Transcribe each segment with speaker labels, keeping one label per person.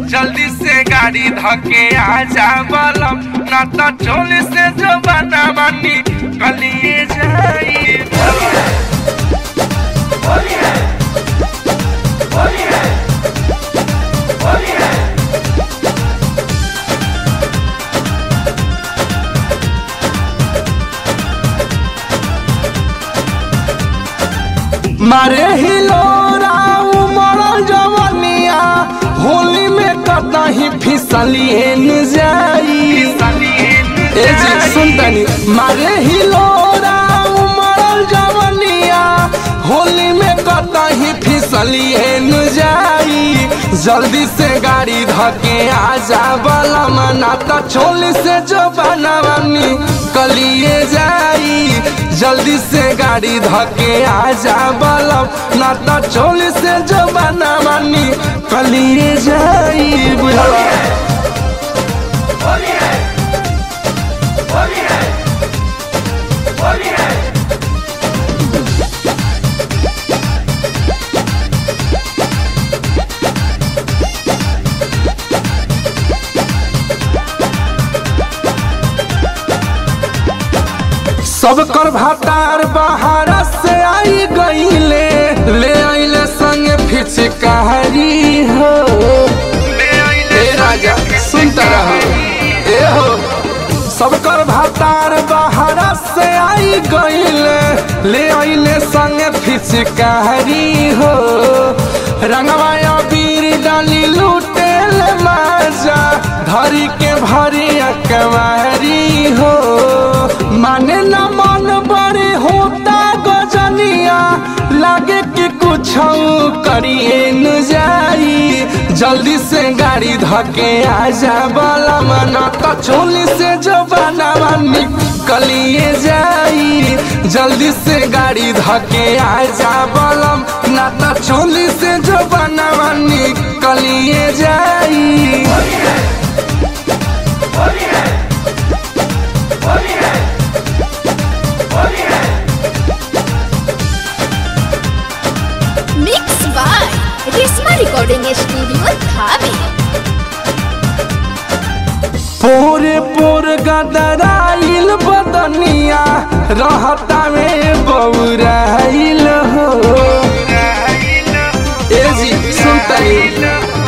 Speaker 1: जल्दी से गाड़ी धके आ जा बलम ना तो चोली से जो बना बनी कलिए जाई
Speaker 2: मारे हिलोरा उमरल जवनिया होली में कतही फिसलिए न जाई ए जी सुनतनी मारे हिलोरा उमरल जवनिया होली में कतही फिसलिए न जाई जल्दी से गाड़ी धके आ जा बलम ना तो छोली से जो बनवानी कलिए जाई जल्दी से गाड़ी धके आ जा बलम ना तो छोली से जो बनवानी कलिए जाई बुझला सब कर भातार बहारा से आई गईले ले आइले संगे फिचकारी हो ए राजा सुनता रहो ए हो सब कर भातार बहारा से आई गईले ले आइले संगे फिचकारी हो रंगवाया बीर डाली लूटे ले माजा धरी के भरी अकवारी हो माने न मन बड़े होता गजनिया लागे कि कुछ करिए न जाई जल्दी से गाड़ी धके आ जा बला मना तो चोली से जो बनावा निकलिए जाई जल्दी से गाड़ी धके आ जा बलम ना तो चोली से जो बनावा निकलिए जाई
Speaker 3: mix by Reshma recording studio धाबे
Speaker 2: पूरे पूर गदराइल बदनिया रहता में बौराइल हो ए जी सुनतनी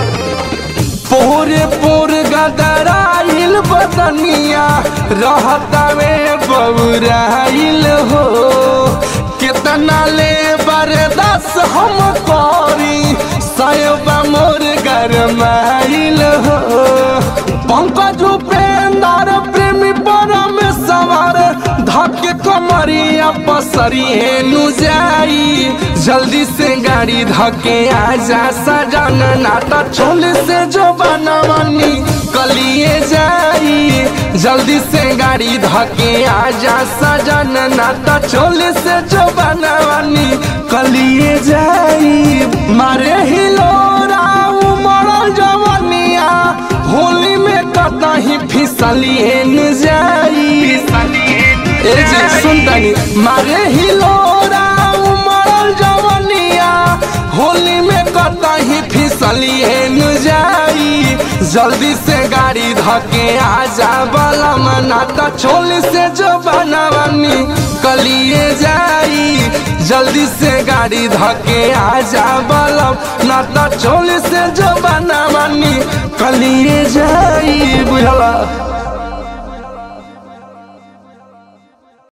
Speaker 2: पूरे पूर गदराइल बदनिया रहता में बौराइल हो कितना ले बरदास हम करी सयोबा मोर गरमाइल हो पंकज उपेंद्र प्रेमी परम सवार धके कमरिया पसरी हेनु जाई जल्दी से गाड़ी धके आ जा सजन ना तो छोले से जो बनवनी कलिए जाई जल्दी से गाड़ी धके आ जा सजन ना तो छोले से जो बनवनी कलिए जाई मारे हिलोरा उमरल जवनिया होली में कतही फिसलिए न जाई ए जी सुनतनी मारे हिलोरा उमरल जवनिया होली में कतही फिसलिए न जाई जल्दी से गाड़ी धके आ जा बलम ना तो छोली से जो बनवनी कलिए जाई जल्दी से गाड़ी धके आ जा बलम ना तो छोली से जो बनवनी कलिए जाई बुझला